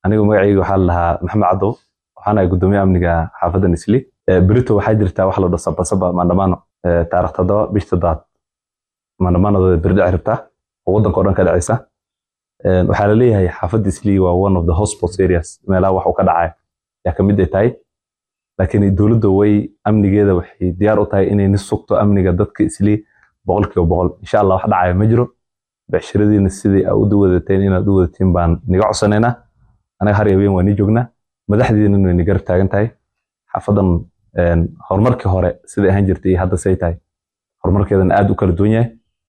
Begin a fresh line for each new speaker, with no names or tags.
anigu magacayga waxaa la dhahaa maxamed cadow waxaan ahay gudoomiye amniga xaafadda nisli berito waxaa jirtaa wax la dhaho sabasaba maandamano taarikh toddoba bish toddobaad maandamanadooda berdhici rabtaa oo waddanka o dhan ka dhacaysa waxaa la leeyahay xaafadda isli waa one of the hotspots areas meelaha wax uu ka dhacay yaa ka mid ay tahay laakiin dowladda way amnigeeda waxay diyaar u tahay inay ni sugto amniga dadka isli boqolkiiba boqol insha allah wax dhacaya ma jiro becshiradiina sidii aa u duwadateen inaad u wadatiin baan niga codsanaynaa anaga har habeen waa ni joognaa madaxdiina way ni garab taagan tahay xaafadan horumarkii hore siday ahaan jirtay iyo hadda say tahay horumarkeedana aad u kala duwan yahay